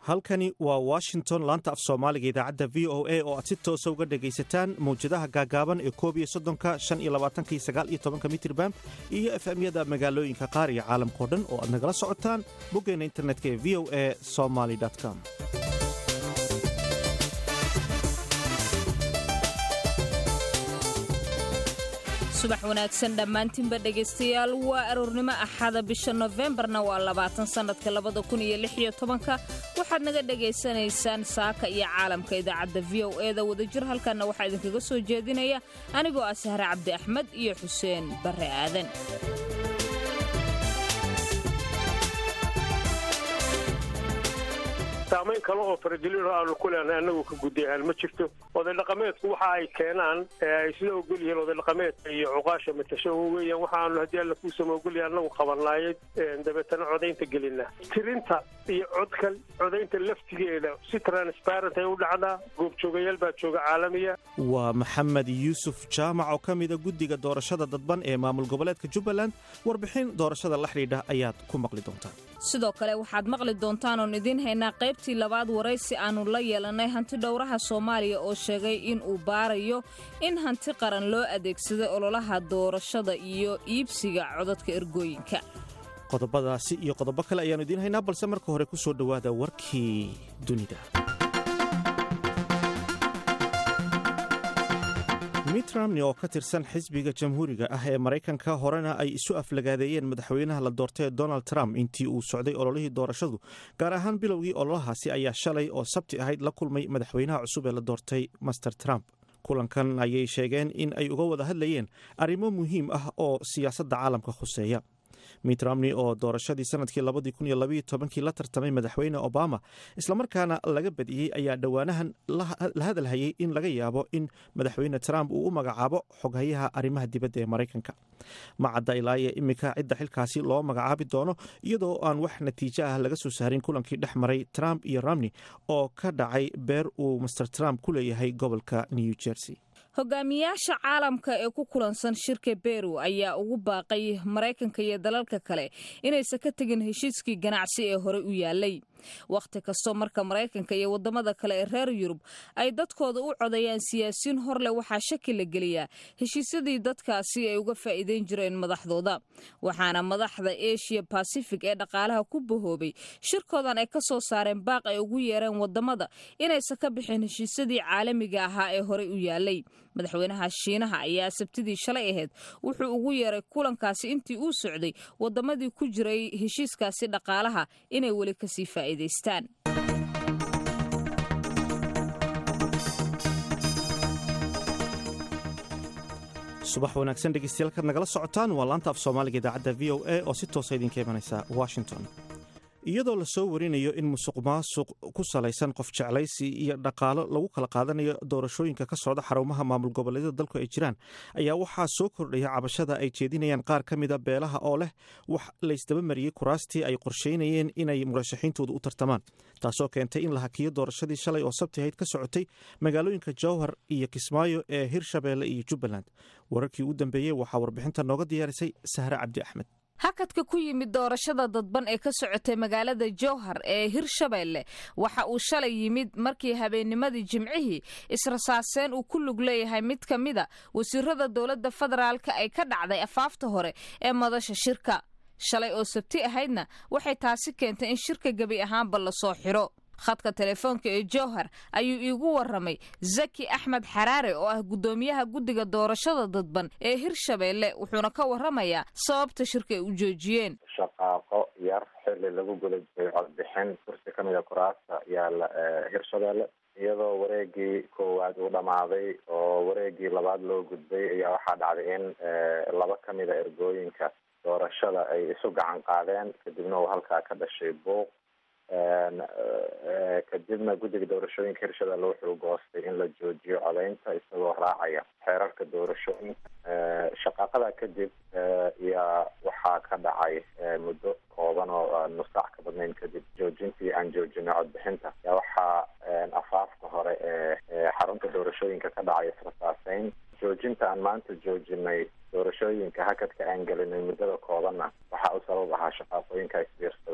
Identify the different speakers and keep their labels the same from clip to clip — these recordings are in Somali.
Speaker 1: halkani waa washington laanta af soomaaliga idaacadda v o a oo aad si toosa uga dhegaysataan mawjadaha gaagaaban ee koob iyo soddonka shan iyo labaatanka iyo sagaal iyo tobanka mitrirbam iyo efemyada magaalooyinka qaar iyo caalamkao dhan oo aad nagala socotaan boggeena internetka ee v o a somaly com
Speaker 2: subax wanaagsan dhammaantiinba dhegaystayaal waa aroornimo axada bisha nofembarna waa labaatan sannadka labada kun iyo lix iyo tobanka waxaad naga dhegaysanaysaan saaka iyo caalamka idaacadda v o e da wadajir halkanna waxaa idinkaga soo jeedinaya anigoo ah sahre cabdi axmed iyo xuseen barre aadan
Speaker 3: saamayn kale oo faragelin aanu ku leenahay annagu ka gudayahaan ma jirto oday dhaqameedku waxa ay keenaan ay sida ogol yihiin oday dhaqameedka iyo cuqaasha matasho weeyaan waxaanu haddii alla kuusama ogolyahay annagu qabanaaye dabeetana codaynta gelina tirinta iyo codka codaynta laftigeeda si transparent ay u dhacdaa goobjoogayaal baa jooga caalamiya
Speaker 1: waa maxamed yuusuf jaamac oo ka mida guddiga doorashada dadban ee maamul goboleedka jubbaland warbixin doorashada la xidhiidha ayaad ku maqli doontaan
Speaker 2: sidoo kale waxaad maqli doontaan oon idiin haynaa qaybtii labaad waraysi aannu la yeelannay hanti dhowraha soomaaliya oo sheegay in uu baarayo in hanti qaran loo adeegsaday ololaha doorashada iyo iibsiga codadka ergooyinka
Speaker 1: qodobadaasi iyo qodobo kale ayaannu idiin haynaa balse marka hore ku soo dhowaada warkii dunida mitt romney oo ka tirsan xisbiga jamhuuriga ah ee maraykanka horena ay isu aflagaadeeyeen madaxweynaha la doortay donald trump intii uu socday ololihii doorashadu gaar ahaan bilowgii ololahaasi ayaa shalay oo sabti ahayd la kulmay madaxweynaha cusub ee la doortay master trump kulankan ayay sheegeen in ay uga wada hadlayeen arrimo muhiim ah oo siyaasadda caalamka khuseeya mitt romney oo doorashadii sanadkii labadii kun iyo labaiyo tobankii la tartamay madaxweyne obama islamarkaana laga badiyey ayaa dhowaanahan la hadalhayay in laga yaabo in madaxweyne trump uu u magacaabo xoghayaha arrimaha dibadda ee maraykanka ma cadda ilaaye iminka cidda xilkaasi loo magacaabi doono iyadoo aan wax natiijo ah laga soo saarin kulankii dhex maray trump iyo romney oo ka dhacay beer uu master trump ku leeyahay gobolka new jersey
Speaker 2: hogaamiyaasha caalamka ee ku kulansan shirka beru ayaa ugu baaqay maraykanka iyo dalalka kale inaysan ka tegin heshiiskii ganacsi ee horey u yaalay wakhti kastoo marka maraykanka iyo wadamada kale ee reer yurub ay dadkooda u codayaan siyaasiyiin horleh waxaa shaki la geliyaa heshiisyadii dadkaasi ay uga faa'iideyn jireen madaxdooda waxaana madaxda eshiya basifig ee dhaqaalaha ku bahoobay shirkoodan ay ka soo saareen baaq ay ugu yeereen wadamada inaysan ka bixin heshiisyadii caalamiga ahaa ee horey u yaalay madaxweynaha shiinaha ayaa sabtidii shalay ahayd wuxuu ugu yeeray kulankaasi intii uu socday wadamadii ku jiray heshiiskaasi dhaqaalaha inay weli kasii faa'iidaystaan
Speaker 1: subax wanaagsan dhegeystayaal kaad nagala socotaan waa laanta af soomaaliga idaacadda v o a oo si toosa idinka imanaysa washington iyadoo lasoo warinayo in musuq maasuq ku salaysan qof jeclaysi iyo dhaqaalo lagu kala qaadanayo doorashooyinka ka socda xarumaha maamul goboleedyada dalku ay jiraan ayaa waxaa soo kordhaya cabashada ay jeedinayaan qaar ka mida beelaha oo leh wax laysdabamariyey kuraastii ay qorsheynayeen inay murashaxiintooda u tartamaan taasoo keentay in la hakiyo doorashadii shalay oo sabti ahayd ka socotay magaalooyinka jowhar iyo kismaayo ee hirshabeelle iyo jubbaland wararkii ugu dambeeyey waxaa warbixinta nooga diyaarisay sahre cabdi axmed
Speaker 2: hakadka ku yimid doorashada dadban ee ka socotay magaalada jowhar ee hirshabeelle waxa uu shalay yimid markii habeennimadii jimcihii israsaaseen uu ku lug leeyahay mid ka mida wasiirada dowladda federaalka ay ka dhacday afaafta hore ee madasha shirka shalay oo sabti ahaydna waxay taasi keentay in shirka gebi ahaanba lasoo xiro khadka telefoonka ee jowhar ayuu iigu waramay zaki axmed xaraare oo ah guddoomiyaha guddiga doorashada dadban ee hirshabeelle wuxuuna ka waramayaa sababta shirka ay u joojiyeen
Speaker 4: shaqaaqo yar xilli lagu guda jiray codbixin kursi ka mid a kuraasta yaala hirshabeelle iyadoo wareegii koowaad uu dhammaaday oo wareegii labaad loo gudbay ayaa waxaa dhacday in laba ka mid a ergooyinka doorashada ay isu gacan qaadeen kadibna uu halkaa ka dhashay buuq kadibna guddiga doorashooyinka hirshabeelle wuxuu goostay in la joojiyo codeynta isagoo raacaya xeerarka doorashooyinka shaqaaqada kadib yaa waxaa ka dhacay muddo kooban oo nusaac ka badnayn kadib joojintii aan joojinay codbixinta yaa waxaa afaafka hore ee xarunta doorashooyinka ka dhacay israsaaseyn joojinta aan maanta joojinay doorashooyinka hakadka aan gelinay muddada koobanna waxa uu sabab ahaa shaqaaqooyinka isbiirsaday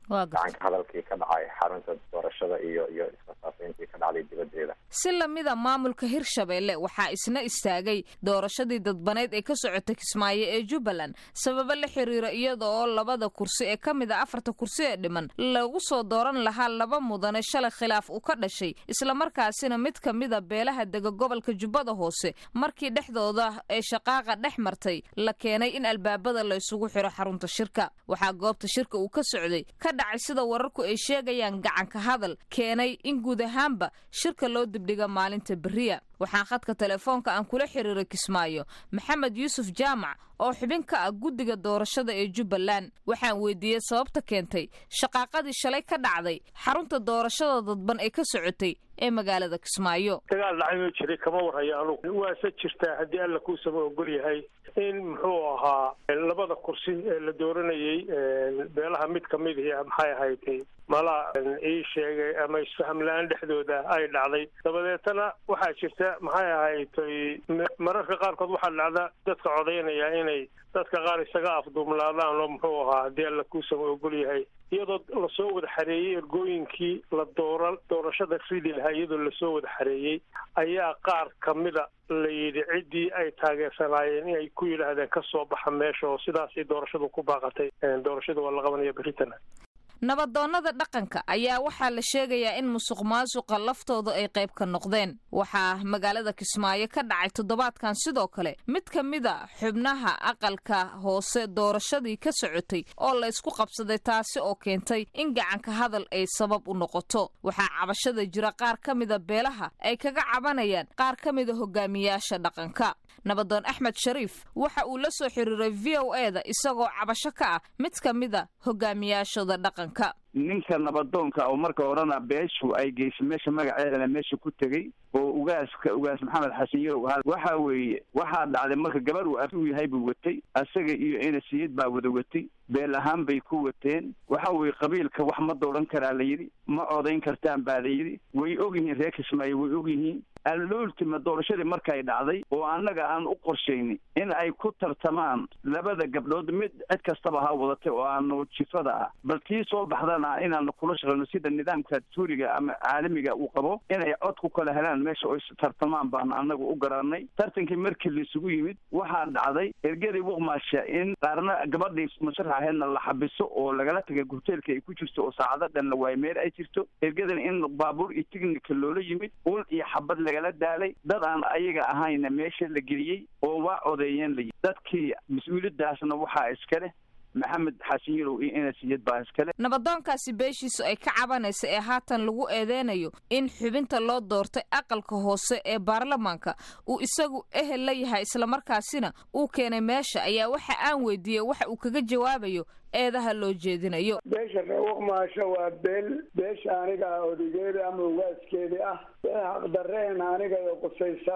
Speaker 4: gacanka hadalkii ka dhacay xarunta doorashada iyo iyo isfasaafayntii ka dhacday dibadeeda
Speaker 2: si lamida maamulka hirshabeelle waxaa isna istaagay doorashadii dadbaneyd ee ka socota kismaayo ee jubbaland sababo la xiriira iyada oo labada kursi ee ka mid a afarta kursi ee dhiman lagu soo dooran lahaa laba mudane shalay khilaaf uu ka dhashay islamarkaasina mid ka mida beelaha dega gobolka jubbada hoose markii dhexdooda ee shaqaaqa dhex martay la keenay in albaabada la isugu xiro xarunta shirka waxaa goobta shirka uu ka socday ka dhacay sida wararku ay sheegayaan gacanka hadal keenay in guud ahaanba shirka loo dibdhiga maalinta beriya waxaan khadka telefoonka aan kula xiriiray kismaayo maxamed yuusuf jaamac oo xubin ka ah guddiga doorashada ee jubbaland waxaan weydiiyey sababta keentay shaqaaqadii shalay ka dhacday xarunta doorashada dadban ee ka socotay ee magaalada kismaayo
Speaker 3: dagaal dhacay oo jiray kama warhayo anugu waase jirtaa haddii alla kuusama ogol yahay in muxuu ahaa labada kursi ee la dooranayey beelaha mid kamid ihi maxay ahayd mala ii sheegay ama isfaham la-aan dhexdooda ay dhacday dabadeetana waxaa jirta maxay ahaydtay mararka qaarkood waxaa dhacda dadka codaynaya inay dadka qaar isaga afduumlaadaan oo muxuu ahaa haddii alla kuusama ogol yahay iyadoo lasoo wada xareeyey ergooyinkii la doora doorashada ridi lahaa iyadoo lasoo wada xareeyey ayaa qaar kamida la yidhi ciddii ay taageersanaayeen inay ku yidhaahdeen ka soo baxa meesha oo sidaasay doorashadu ku baaqatay doorashada waa la qabanaya berritana
Speaker 2: nabadoonnada dhaqanka ayaa waxaa la sheegayaa in musuq maasuqa laftooda ay qayb ka noqdeen waxaa magaalada kismaayo ka dhacay toddobaadkan sidoo kale mid ka mida xubnaha aqalka hoose doorashadii ka socotay oo laysku qabsaday taasi oo keentay in gacanka hadal ay sabab u noqoto waxaa cabashada jira qaar ka mida beelaha ay kaga cabanayaan qaar ka mida hogaamiyaasha dhaqanka nabadoon axmed shariif waxa uu la soo xiriiray v o e da isagoo cabasho ka ah mid ka mida hogaamiyaashooda dhaqanka
Speaker 5: ninka nabadoonka oo marka horena beeshu ay geysay meesha magaceedana meesha ku tegey oo ugaaska ugaas maxamed xasan yarow ahaa waxa weeye waxaa dhacday marka gabar uu af u yahay buu watay asaga iyo inasiyad baa wada watay beel ahaan bay ku wateen waxa weeye qabiilka wax ma dooran karaa la yidhi ma odayn kartaan baa la yidhi way og yihiin reer kismaayo way og yihiin allooltima doorashadii markay dhacday oo annaga aan u qorshaynay in ay ku tartamaan labada gabdhood mid cid kastaba ha wadatay oo aanu jifada ah bal tii soo baxdana inaanu kula shaqayno sida nidaamka suuriga ama caalamiga uu qabo inay cod ku kala helaan meesha oy tartamaan baanu annaga u garanay tartankii markii laisugu yimid waxaa dhacday ergeri wuqmaasha in qaarna gabadhii musharax ahaydna la xabiso oo lagala tagay hoteelka ay ku jirto oo saacado dhan la waayo meel ay jirto ergadan in baabuur iyo tignika loola yimid ul iyo xabad lagala daalay dad aan ayaga ahayna meesha la geliyey oo waa odeeyeen la dadkii mas-uuliyadaasna waxaa iska leh maxamed xasan yarow iyo inasiyad baa iskale
Speaker 2: nabadoonkaasi beeshiisu ay ka cabanaysa ee haatan lagu eedeynayo in xubinta loo doortay aqalka hoose ee baarlamaanka uu isagu ehel la yahay islamarkaasina uu keenay meesha ayaa waxa aan weydiiyey waxa uu kaga jawaabayo eedaha loo jeedinayo
Speaker 6: beesha reewuqmaasho waa beel beesha aniga ah odageeda ama ugaaskeedi ah xaqdareen aniga ee qusaysa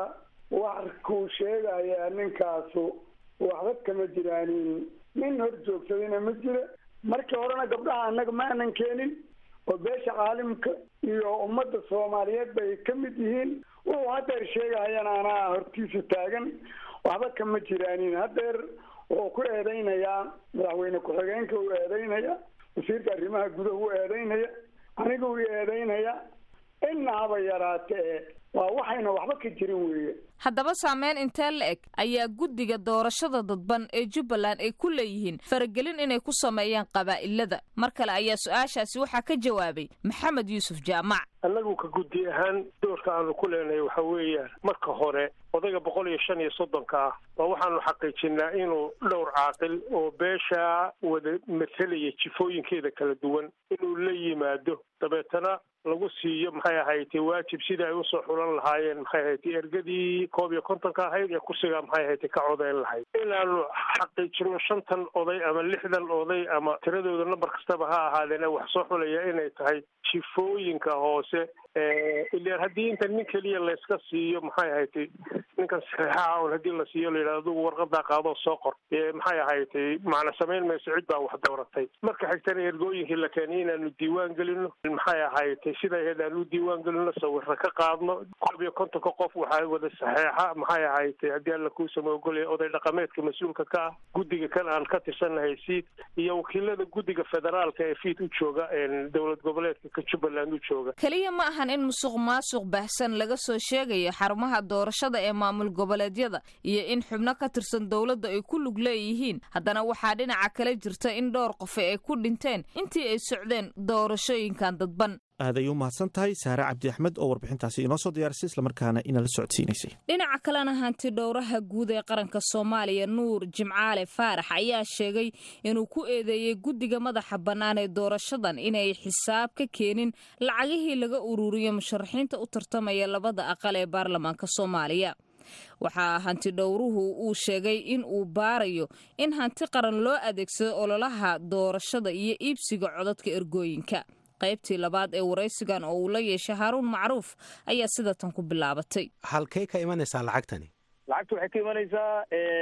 Speaker 6: warkuu sheegayaa ninkaasu waxba kama jiraanin nin hor joogsadayna ma jira markii horena gabdhaha annaga ma aanan keenin oo beesha caalimka iyo ummadda soomaaliyeed bay ka mid yihiin wuxuu hadeer sheegahayana anaa hortiisa taagan waxba kama jiraanin hadeer wuxuu ku eedeynayaa madaxweyne ku-xigeenka uu eedeynaya wasiirka arrimaha gudaha u eedeynaya aniga uu eedeynaya inna haba yaraatee waa waxayna waxba ka jirin weeye
Speaker 2: haddaba saameyn intee la eg ayaa guddiga doorashada dadban ee jubbaland ay ku leeyihiin faragelin inay ku sameeyaan qabaa'ilada mar kale ayaa su-aashaasi waxaa ka jawaabay maxamed yuusuf jaamac
Speaker 3: annagu ka guddi ahaan doorka aanu ku leenahay waxa weeyaan marka hore odayga boqol iyo shan iyo soddonka ah baa waxaanu xaqiijinaa inuu dhowr caaqil oo beesha wada matalaya jifooyinkeeda kala duwan inuu la yimaado dabeetana lagu siiyo maxay ahaytay waajib sidai ay usoo xulan lahaayeen maxay ahaytay ergadii koob iyo kontonka ahayd ee kursigaa maxay ahaytay ka codeyn lahayd inaanu xaqiijino shantan oday ama lixdan oday ama tiradooda nambar kastaba ha ahaadeen wax soo xulaya inay tahay jifooyinka hoose ilan haddii inta nin keliya layska siiyo maxay ahaytay ninkan saxeexaha un haddii la siiyo layidhahdo adugu warqadaa qaadoo soo qor maxay ahaytay macna samayn mayso cid baa wax dooratay marka xigtana ergooyinkii la keenay inaanu diiwaan gelino maxay ahaytay sida ahayd aanu diiwaan gelino sawirra ka qaadno koob iyo kontonka qof waxaa wada saxeexa maxay ahaytay haddii alla kuusama ogolaya oday dhaqameedka mas-uulka ka ah guddiga kan aan ka tirsannahay siid iyo wakiilada guddiga federaalka ee fiid u jooga dowlad goboleedka ka jubbaland u jooga
Speaker 2: keliya ma ahan in musuq maasuq baahsan laga soo sheegayo xarumaha doorashada ee maamul goboleedyada iyo in xubno ka tirsan dowladda ay ku lug leeyihiin haddana waxaa dhinaca kale jirta in dhowr qofe ay ku dhinteen intii ay socdeen doorashooyinkan dadban
Speaker 1: aaday u mahadsan tahay saare cabdi axmed oo warbixintaasi inoo soo diyaarisay islamarkaana inala socodsiinaysay
Speaker 2: dhinaca kalena hanti dhowraha guud ee qaranka soomaaliya nuur jimcaale faarax ayaa sheegay inuu ku eedeeyey guddiga madaxa bannaan ee doorashadan inay xisaab ka keenin lacagihii laga ururiyo musharaxiinta u tartamaya labada aqal ee baarlamaanka soomaaliya waxaa hanti dhowruhu uu sheegay in uu baarayo in hanti qaran loo adeegsado ololaha doorashada iyo iibsiga codadka ergooyinka qaybtii labaad ee waraysigan oo uu la yeeshay haaruun macruuf ayaa sida tan ku bilaabatay
Speaker 7: halkay ka imanaysaa lacagtani
Speaker 8: lacagta waxay ka imanaysaa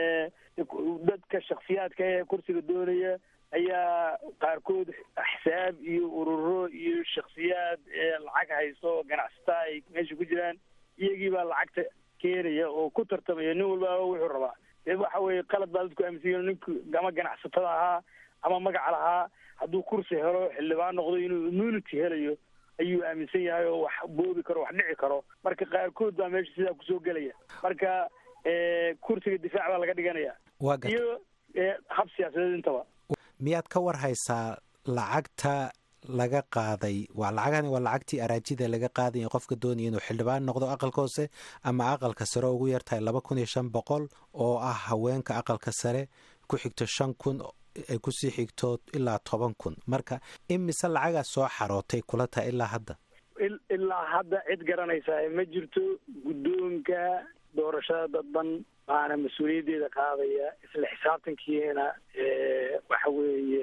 Speaker 8: dadka shaksiyaadka ee kursiga doonaya ayaa qaarkood axsaab iyo ururo iyo shaksiyaad lacag haysto ganacsata ay meesha ku jiraan iyagii baa lacagta keenaya oo ku tartamaya nin walbaaba wuxuu rabaa dee waxa weeye qalad baa dadku aaminsan ninku ama ganacsatada ahaa ama magaca lahaa hadduu kursi helo xildhibaan noqdo inuu immunity helayo ayuu aaminsan yahay oo wax boobi karo wax dhici karo marka qaarkood baa meesha sidaa kusoo gelaya marka kursiga difaac baa laga dhiganaya
Speaker 7: waa garta
Speaker 8: iyo hab siyaasadeed intaba
Speaker 7: miyaad ka war haysaa lacagta laga qaaday waa lacagani waa lacagtii araajida laga qaadaya qofka doonaya inuu xildhibaan noqdo aqalka hoose ama aqalka sare ugu yartahay laba kun iyo shan boqol oo ah haweenka aqalka sare ku xigto shan kun ay kusii xigto ilaa toban kun marka imise lacagaa soo xarootay kula tahay ilaa hadda
Speaker 8: ilaa hadda cid garanaysaa ma jirto guddoonka doorashada dadban baana mas-uuliyaddeeda qaadaya isla xisaabtankiina waxa weeye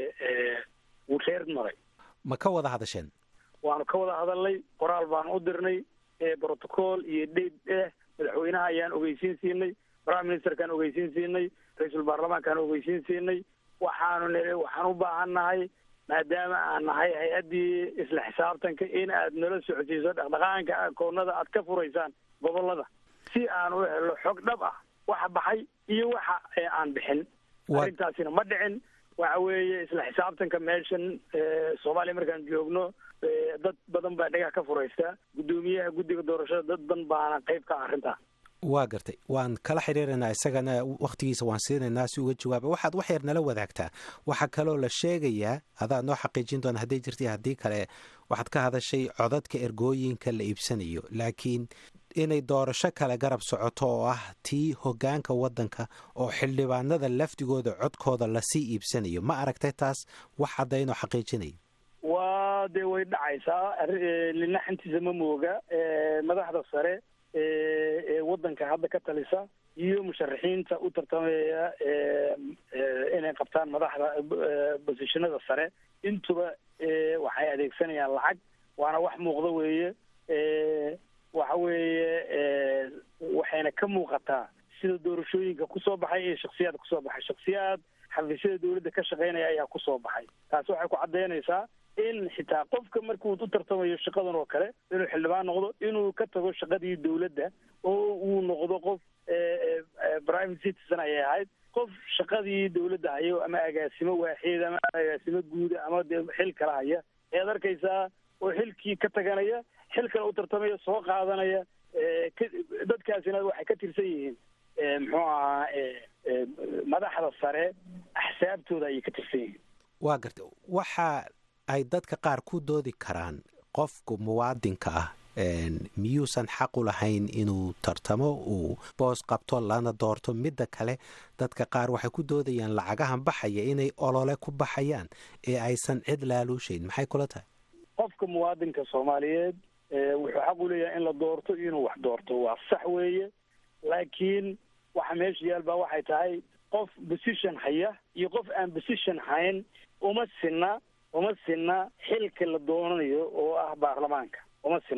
Speaker 8: wuu reer maray
Speaker 7: ma ka wada hadasheen
Speaker 8: waanu ka wada hadalnay qoraal baanu u dirnay brotocool iyo dheyd eh madaxweynaha ayaan ogeysiin siinay prime ministerkaan ogeysiin siinay ra-iisul baarlamaankaan ogeysiin siinay waxaanu niri waxaan u baahan nahay maadaama aan nahay hay-addii isla xisaabtanka in aad nala socodsiiso dhaqdhaqaanka akoonada aad ka furaysaan gobolada si aan u helo xog dhab ah waxa baxay iyo waxa aan bixin arrintaasina ma dhicin waxa weeye isla xisaabtanka meeshan soomaaliya markaan joogno dad badan baa dhagax ka furaysta guddoomiyaha guddiga doorashada dad badan baana qayb ka arrintaa
Speaker 7: waa gartay waan kala xiriiraynaa isagana wakhtigiisa waan siinaynaa si uga jawaaba waxaad wax yar nala wadaagtaa waxaa kaloo la sheegayaa adaa noo xaqiijin doona hadday jirtay haddii kale waxaad ka hadashay codadka ergooyinka la iibsanayo laakiin inay doorasho kale garab socoto oo ah tii hoggaanka waddanka oo xildhibaanada lafdigooda codkooda lasii iibsanayo ma aragtay taas wax caddaynoo xaqiijinaya
Speaker 8: waa dee way dhacaysaa linaxantiisa ma mooga madaxda sare ee waddanka hadda ka talisa iyo musharaxiinta u tartamaya inay qabtaan madaxda bosishinada sare intuba waxay adeegsanayaan lacag waana wax muuqda weeye waxa weeye waxayna ka muuqataa sida doorashooyinka kusoo baxay iyo shaksiyaad kusoo baxay shaksiyaad xafiisyada dawladda ka shaqaynaya ayaa kusoo baxay taasi waxay ku caddaynaysaa in xitaa qofka markuu u tartamayo shaqadan oo kale inuu xildhibaan noqdo inuu ka tago shaqadii dawladda oo uu noqdo qof private citizen ayay ahayd qof shaqadii dawladda hayo ama agaasimo waaxeed ama agaasimo guuda ama dee xil kala haya ayaad arkaysaa oo xilkii ka taganaya xil kale u tartamaya soo qaadanaya dadkaasina waxay ka tirsan yihiin muxuu ahaa madaxda sare axsaabtooda ayay ka tirsan yihiin
Speaker 7: waa garta waxa ay dadka qaar ku doodi karaan qofku muwaadinka ah miyuusan xaq u lahayn inuu tartamo uu boos qabto lana doorto midda kale dadka qaar waxay ku doodayaan lacagahan baxaya inay olole ku baxayaan ee aysan cid laaluushayn maxay kula tahay
Speaker 8: qofka muwaadinka soomaaliyeed wuxuu xaq u leeyahay in la doorto inuu wax doorto waa sax weeye laakiin waxa meesha yaal baa waxay tahay qof position haya iyo qof aan position hayn uma sinna uma sinna xilka la doonanayo oo ah baarlamaanka uma sinna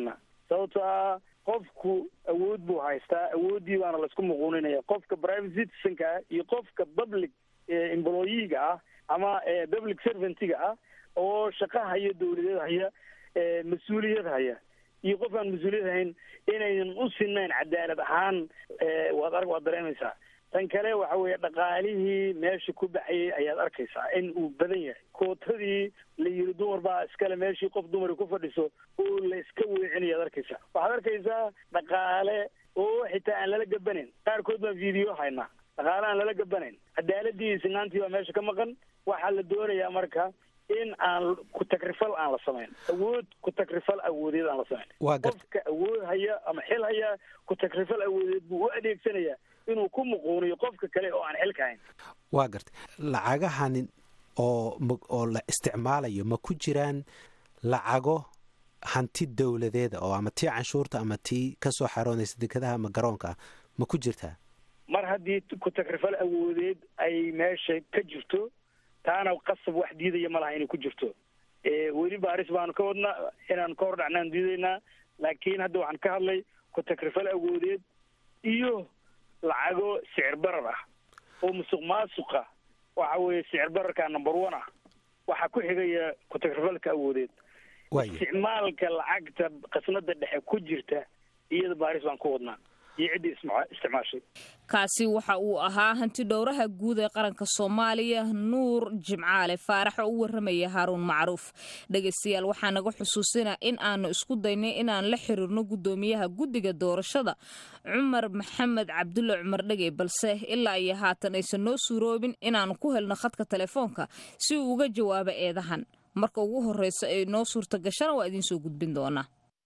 Speaker 8: sababto ah qofku awood buu haystaa awooddii baana laisku muquuninaya qofka private citizenka ah iyo qofka public employiga ah ama public servantga ah oo shaqa haya dawladeed haya mas-uuliyad haya iyo qof aan mas-uuliyad hayn inaynan u sinayn cadaalad ahaan waad arg waad dareemaysaa tan kale waxa weeye dhaqaalihii meesha ku baxayay ayaad arkaysaa in uu badan yahay kootadii la yiri dumar baa iskale meeshii qof dumari ku fadhiso oo la iska weecinayaad arkaysaa waxaad arkaysaa dhaqaale oo xitaa aan lala gabanayn qaarkood baan video haynaa dhaqaale aan lala gabanayn cadaaladii sinaantii baa meesha ka maqan waxaa la doonayaa marka in aan ku-tagrifal aan la samayn awood ku-tagrifal awoodeed aan la samayn qofka awood haya ama xil haya ku-tagrifal awoodeed buu u adeegsanayaa inuu ku muquuniyo qofka kale oo aan xilka hayn
Speaker 7: waa gartay lacagahan oo oo la isticmaalayo ma ku jiraan lacago hanti dowladeeda oo ama tii canshuurta ama tii kasoo xaroonaysa dekadaha ama garoonka ah ma ku jirtaa
Speaker 8: mar haddii ku-tagrifal awoodeed ay meesha ka jirto taana qasab wax diidaya ma laha inay ku jirto weli baaris baanu ka wadnaa inaanu ka hor dhacnaan diidaynaa laakiin hadda waxaan ka hadlay ku-tagrifal awoodeed iyo lacago sicir barar ah oo musuq maasuqa waxa weeye sicir bararka number one ah waxaa ku xigaya ku-tagrifalka awoodeed isticmaalka lacagta qasnada dhexe ku jirta iyada baaris baan ku wadnaa
Speaker 2: kaasi waxa uu ahaa hanti dhowraha guud ee qaranka soomaaliya nuur jimcaale faarax oo u waramaya haaruun macruuf dhegaystayaal waxaa naga xusuusinaa in aanu isku daynay inaan la xiriirno guddoomiyaha guddiga doorashada cumar maxamed cabdulle cumar dhege balse ilaa iyo haatan aysan noo suuroobin inaanu ku helno khadka telefoonka si uu uga jawaabo eedahan marka ugu horreysa ay noo suurta gashana waa idiin soo gudbin doonaa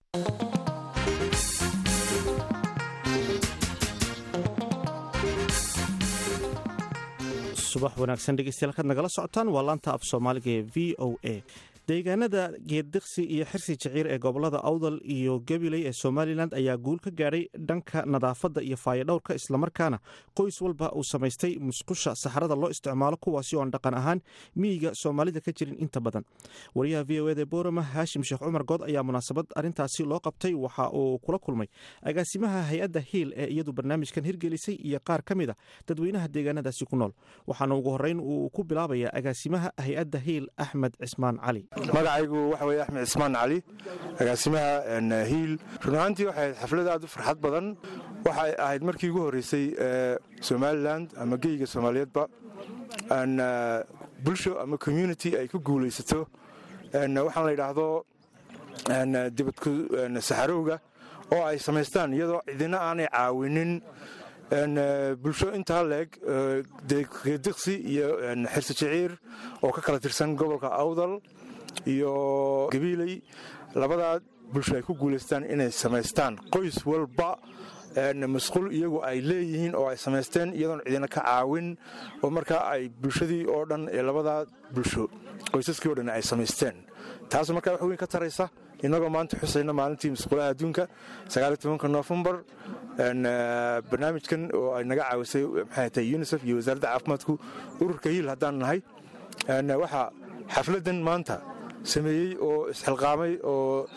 Speaker 1: subax wanaagsan dhegeystayaal kaad nagala socotaan waa laanta af soomaaliga ee v o a deegaanada geeddiqsi iyo xirsi jiciir ee gobolada awdal iyo gabiley ee somalilan ayaa guul ka gaadhay dhanka nadaafadda iyo faayodhowrka islamarkaana qoys walba uu samaystay musqusha saxarada loo isticmaalo kuwaasi oo aan dhaqan ahaan miyiga soomaalida ka jirin inta badan wariyaha v o eda boorama haashim sheekh cumar good ayaa munaasabad arrintaasi loo qabtay waxa uu kula kulmay agaasimaha hay-adda hiil ee iyadu barnaamijkan hirgelisay iyo qaar ka mid a dadweynaha deegaanadaasi ku nool waxaana ugu horreyn uu ku bilaabayaa agaasimaha hay-adda hiil axmed cismaan cali
Speaker 9: magacaygu waxa weye axmed cismaan cali agaasimaha hiil run ahaantii waxay ahayd xaflad aad u farxad badan waxay ahayd markii ugu horreysay somalilan ama geyga soomaaliyeedba bulsho ama community ay ku guulaysato waxaan la yidhaahdo dibadku saxarowga oo ay samaystaan iyadoo cidina aanay caawinin bulsho intaa leeg geediqsi iyo xirsi jiciir oo ka kala tirsan gobolka awdal iyo gabiiley labadaa bulsho ay ku guulaystaan inay samaystaan qoys walba masquul iyagu ay leeyihiin oo ay samaysteen iyadoon cidina ka caawin oo markaa ay bulshadii oo dhan ee labadaa bulsho qoysaskii o dhan ay samaysteen taas markaa wax weyn ka taraysa innagoo maanta xusayna maalintii masquulaha adduunka sagaalitobanka nofembar barnaamijkan oo ay naga caawisay maxay tahay unisef iyo wasaaradda caafimaadku ururka hiil haddaan nahay waxaa xafladdan maanta sameeyey oo isxilqaamay oo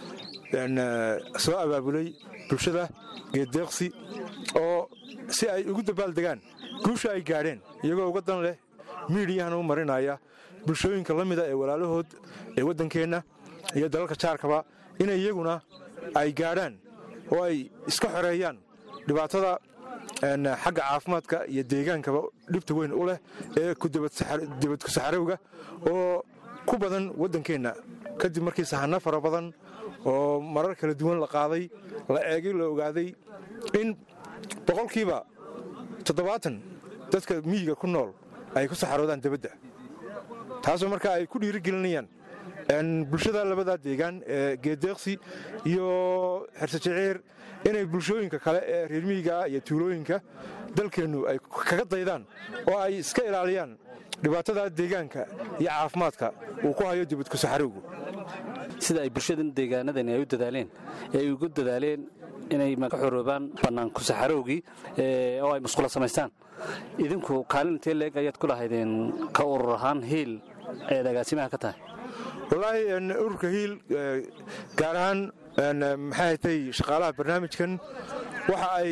Speaker 9: soo abaabulay bulshada geeddeeqsi oo si ay ugu dabaaldegaan guusha ay gaadheen iyagoo uga dan leh miidiyahana u marinaya bulshooyinka la mida ee walaalahood ee waddankeenna iyo dalalka jaarkaba inay iyaguna ay gaadhaan oo ay iska xoreeyaan dhibaatada xagga caafimaadka iyo deegaankaba dhibta weyn u leh ee dibadku saxarowga oo ku badan waddankeenna kadib markii sahano fara badan oo marar kala duwan la qaaday la eegay la ogaaday in boqolkiiba toddobaatan dadka miyiga ku nool ay ku saxaroodaan debadda taasoo markaa ay ku dhiirigelinayaan bulshada labadaa deegaan ee geedeeqsi iyo xersajiciir inay bulshooyinka kale ee reer miyigaa iyo tuulooyinka dalkeennu ay kaga daydaan oo ay iska ilaaliyaan dhibaatada deegaanka iyo caafimaadka uu ku hayo dibadku saxarowgu
Speaker 10: sida ay bulshadan deegaanadani ay u dadaaleen ee ay ugu dadaaleen inay ka xoroobaan bannaanku saxarowgii oo ay musqula samaystaan idinku kaalin intee leeg ayaad ku lahaydeen ka urur ahaan hiil ayaad agaasimaha ka tahay
Speaker 9: wallaahi ururka hiil gaar ahaan maxay hatay shaqaalaha barnaamijkan waxa ay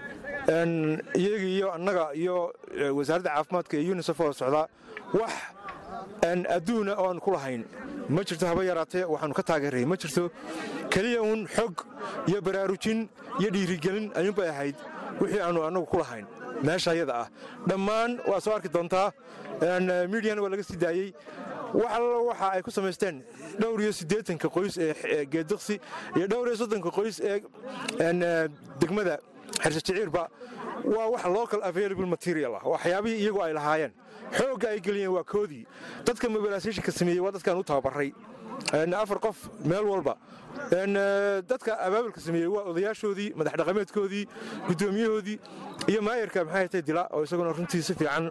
Speaker 9: iyaga iyo annaga iyo wasaaradda caafimaadka iyo unisef oo socdaa wax adduuna oan ku lahayn ma jirto haba yaraatee waxaanu ka taageeray ma jirto keliya uun xog iyo baraarujin iyo dhiirigelin ayuunbay ahayd wixii aanu annagu ku lahayn meesha ayada ah dhammaan waa soo arki doontaa midiana waa laga sii daayey wax allo waxa ay ku samaysteen dhowr iyo siddeetanka qoys ee geediksi iyo dhowr iyo soddonka qoys ee degmada xersajiciirba waa wax local available material ah waxyaabihii iyagu ay lahaayeen xoogga ay geliyeen waa koodii dadka mobilisatiinka sameeyey waa dadkaan u tababaray afar qof meel walba dadka abaabulka sameeyey waa odayaashoodii madax dhaqameedkoodii guddoomiyahoodii iyo maayarka maxay hatay dila oo isaguna runtii si fiican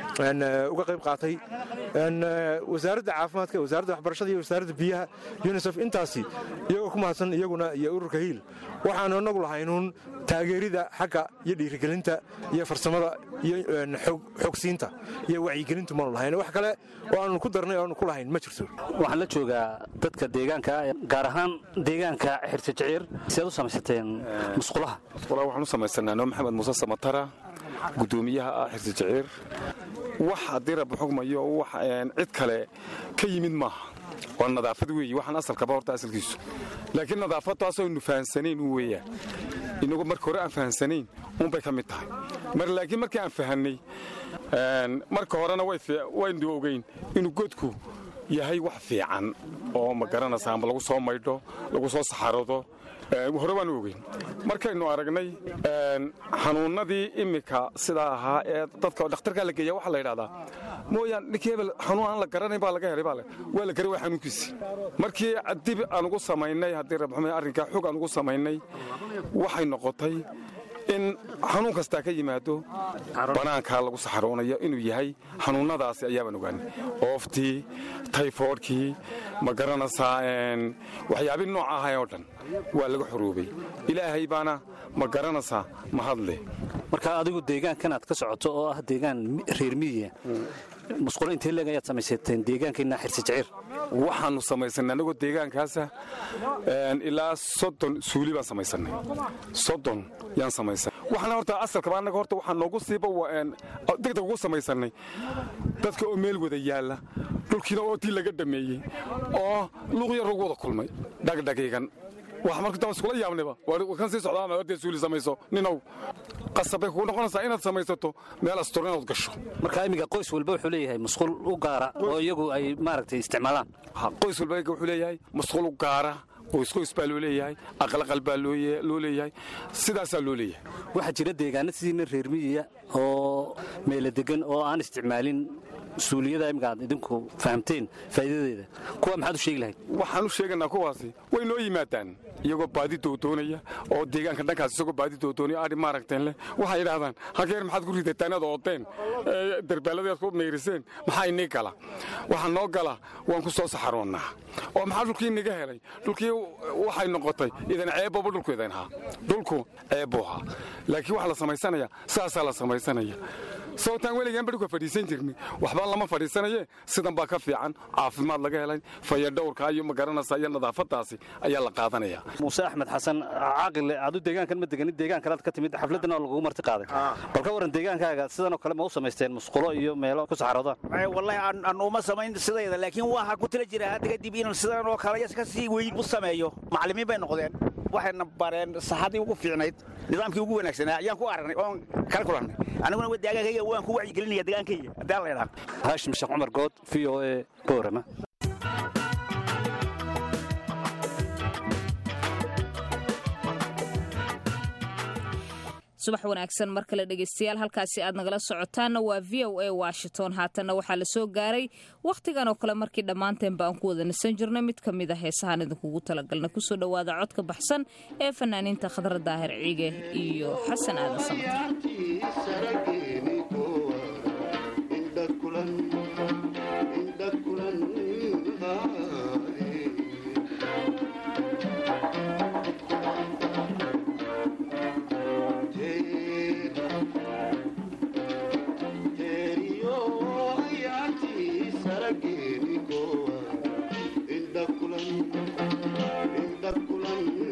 Speaker 9: uga qayb qaatay wasaaradda caafimaadka wasaaradda waxbarashada iyo wasaaradda biyaha unisef intaasi iyagoo ku mahadsan iyaguna iyo ururka hiil waxaanu inagu lahaynuun taageerida xagga iyo dhiirigelinta iyo farsamada iyo xogsiinta iyo wacyigelintu maanu lahayn wax kale oo aanu ku darnay oo aanu ku lahayn ma jirto
Speaker 10: waxaan la joogaa dadka deegaanka gaar ahaan deegaanka xirtajiciir siaad u samaysateen musqulaha
Speaker 11: musqulaha waxaan u samaysanaa noo maxamed muuse samatara guddoomiyaha ah xirtajiciir wax haddii rabbi xugmayo wax cid kale ka yimid maaha waa nadaafad weeye waxaan asalkaba horta asalkiisu laakiin nadaafaddaasoo aynu fahansanayn u weeyaan inagu marka hore aan fahansanayn uunbay ka mid tahay mar laakiin markii aan fahannay marka horena waynu ogeyn inuu godku yahay wax fiican oo ma garanaysa amba lagu soo maydho lagu soo saxarado hore baanu ogeyn markaynu aragnay xanuunnadii immika sidaa ahaa ee dadka dhakhtarkaa la geeya waxaa la yidhahdaa mooyaan ninkii hebel xanuun aan la garanayn baa laga helay baa waa la garay waa xanuunkiisi markii dib aan ugu samaynay haddii rabxume arrinkaa xog aan ugu samaynay waxay noqotay in xanuun kastaa ka yimaado banaankaa lagu saxaroonayo inuu yahay xanuunnadaasi ayaabaan ogaanay ooftii tayfoodhkii ma garanaysaa waxyaabii nooc ahay oo dhan waa laga xoroobay ilaahay baana ma garanaysaa mahadle
Speaker 10: marka adigu deegaankan aad ka socoto oo ah deegaan reer miyiga musqulo intee leeg ayaad samaysateen deegaankiina xirsijiciir
Speaker 11: waxaannu samaysanay annagoo deegaankaasa ilaa soddon suuli baan samaysanay soddon yaan samaysanay waxaana horta asalkaba annaga horta waxaa noogu siiba degdeg ugu samaysanay dadka oo meel wada yaalla dhulkiina ootii laga dhameeyey oo luuq yar lagu wada kulmay dhagdhagiigan wax marka iskula yaabnayba kan sii socdaa hortee suuli samayso ninow qasabay kugu noqonaysaa inaad samaysato meel astur inaad gasho
Speaker 10: marka imiga qoys walba wuxuu leeyahay musqul u gaara oo iyagu ay maaragtay isticmaalaan
Speaker 11: qoys walba wuxuu leeyahay musqul u gaara qoysqoys baa loo leeyahay aqalaqal baa loo leeyahay sidaasaa loo leeyahay
Speaker 10: waxaa jira deegaana sidiina reer miyiya oo meelo degan oo aan isticmaalin suuliyada imika aad idinku fahamteen faa'iidadeeda kuwa maxaad u sheegi lahayd
Speaker 11: waxaan u sheegaynaa kuwaasi way noo yimaadaan iyagoo baadi doodoonaya oo deegaanka dhankaas isagoo baadi doodoonaya adhi maaragteen leh waxay yidhaahdaan hageer maxaad ku ridataan inaad oodeen darbaaladaad ku meyriseen maxaa inii gala waxaa noo gala waan ku soo saxaroonnaa oo maxaa dhulkii inaga helay dhulkii waxay noqotay idan ceebooba dhulku idan ahaa dhulku ceebbuu ahaa laakiin waxaa la samaysanaya saasaa la samaysanaya sababtaan weligaan badhika fadhiisan jirnay waxbaa lama fadhiisanaye sidan baa ka fiican caafimaad laga helay fayadhowrka iyo magaranaysa iyo nadaafadaasi ayaa la qaadanaya
Speaker 10: muuse axmed xasan caaqile aadu deegaankan ma deganid deegaan kalead ka timid xafladdan oo lagugu marti qaaday bal ka waran deegaankaaga sidanoo kale ma u samaysteen musqulo iyo meelo ku saxaroodaan
Speaker 12: wallahi aan uma samayn sidayda laakiin waxaa ku tala jira hadda kadib inaan sidan oo kale ka sii weyn u sameeyo macallimiin bay noqdeen waxayna bareen saxadii ugu fiicnayd nidaamkii ugu wanaagsanaa ayaan ku aragnay oon kala kulannay aniguna deegaankayga waan ku wacyigelinaya deegaankayga haddii la idhaa
Speaker 10: haashim sheekh cumar good v o e boorama
Speaker 2: subax wanaagsan mar kale dhegeystayaal halkaasi aad nagala socotaanna waa v o a washington haatanna waxaa la soo gaaray wakhtigan oo kale markii dhammaanteenba aan ku wada nisan jirnay mid ka mid a heesahaan idinkugu talagalna kusoo dhowaada codka baxsan ee fanaaniinta khadra daahir ciige iyo xasan aadan
Speaker 13: Inda kulan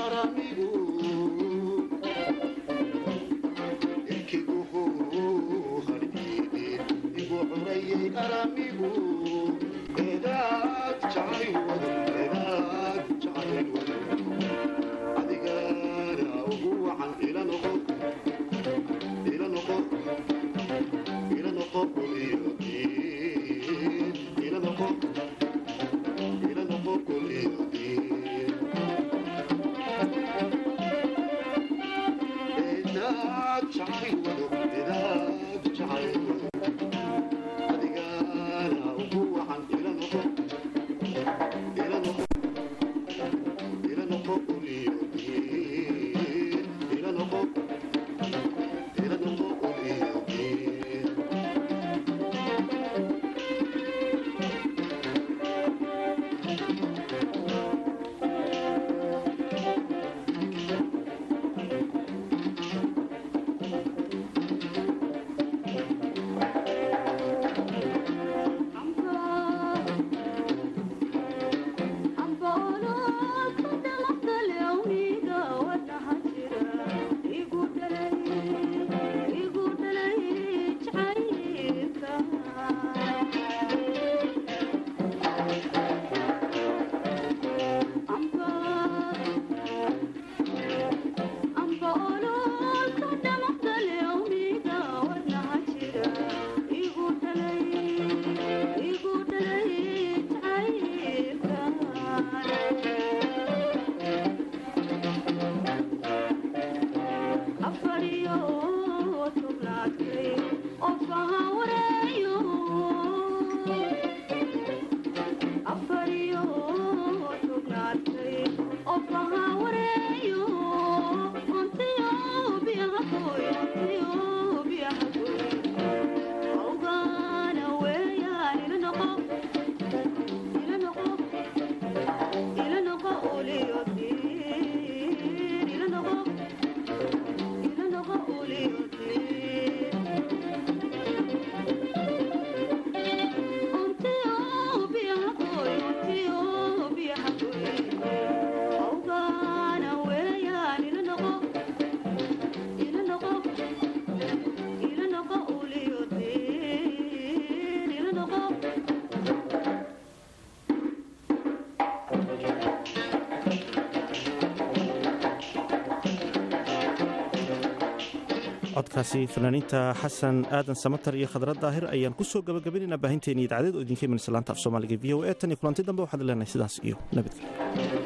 Speaker 1: codkaasi fanaaniinta xasan aadan samatar iyo khadrad daahir ayaan ku soo gabagabaynayna baahinteeni idaacadeed oo idinka imanaysa laanta af soomaaliga v o e tan iyo kulanti dambe waxaad leenahay sidaas iyo nabadgelyo